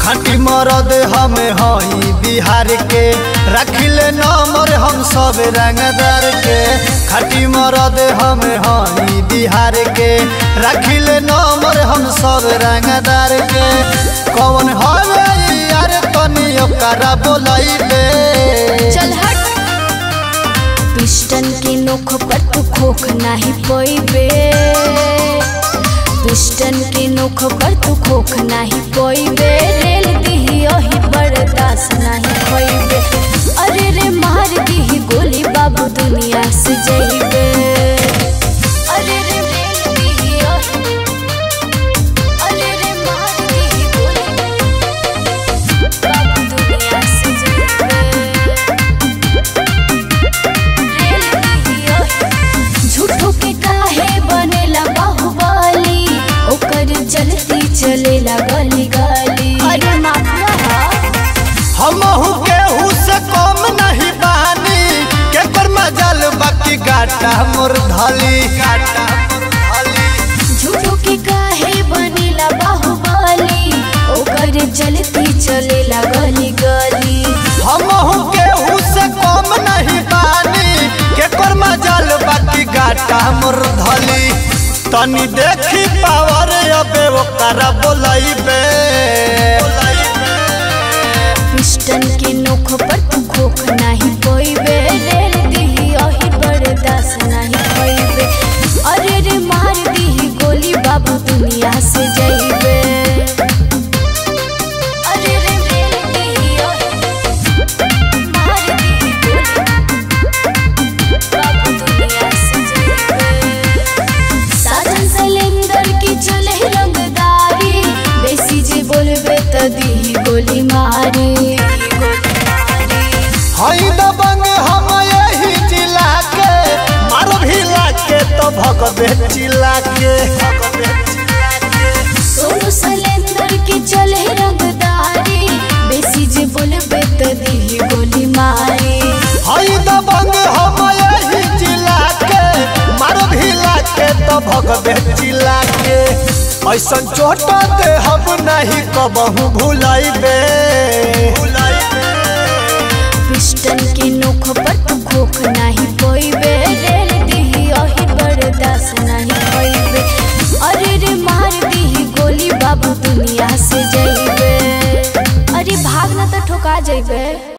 खाटी मरद हम हई बिहार के रखिले नंबर हम सब रंगदार के खाटी मरद हम हई बिहार के रखिले नंबर हम सब रंगदार के कौन हवे यार तनी ओकरा बोलैबे चल हट पिस्टन के नोख पर तू खोख नाही पोइबे पिस्टन के नोख पर तू खोख नाही पोइबे रेल दिही ओही बर्दाश्त नाही खोइबे अरे रे मार दिही गोली बाबू दुनिया से जइबे अरे रे रेल दिही ओही अरे रे मार दिही गोली बाबू दुनिया से जइबे झूठो के काहे बनेला बाहुबली ओकर चलती चलेला गली गली अरे माफिया हमहू केहू से कम नहीं बानी के कर मजल बाकी गाटा मोर धली गाटा मोर धली झूठो के काहे बनेला बाहुबली ओकर चलती चलेला गली गली हमहू केहू से कम नहीं बानी के कर मजल बाकी गाटा मोर धली तनी देखी पावर अबे ओकरा बोलैबे पिस्टन के नोख पर तू खोख नाही पोइबे रेल दिही ओही बर्दाश्त नाही होइबे अरे रे मार दिही गोली बाबू दुनिया से जइबे अरे रे रेल दिही ओही मार दिही गोली बाबू दुनिया से जइबे साजन सिलेंडर की चले रंगदारी बेसी जे बोलबे त दिही गोली मारी हई दबंग हम यही जिला के मार भिला के तो भगबे चिला के भगबे चिला के सोनू सिलेंडर की चले रंगदारी बेसी जे बोलबे त दिही गोली मारी हई दबंग हम यही जिला के मार भिला के तो भगबे चिला के ऐसन चोट दे हम नहीं कबहू भुलाइबे पिस्टन के नोख पर तू खोख नाही पोइबे रेल दिही ओही बर्दाश्त नाही होइबे अरे रे मार दिही गोली बाबू दुनिया से जइबे अरे भाग ना तो ठोका जइबे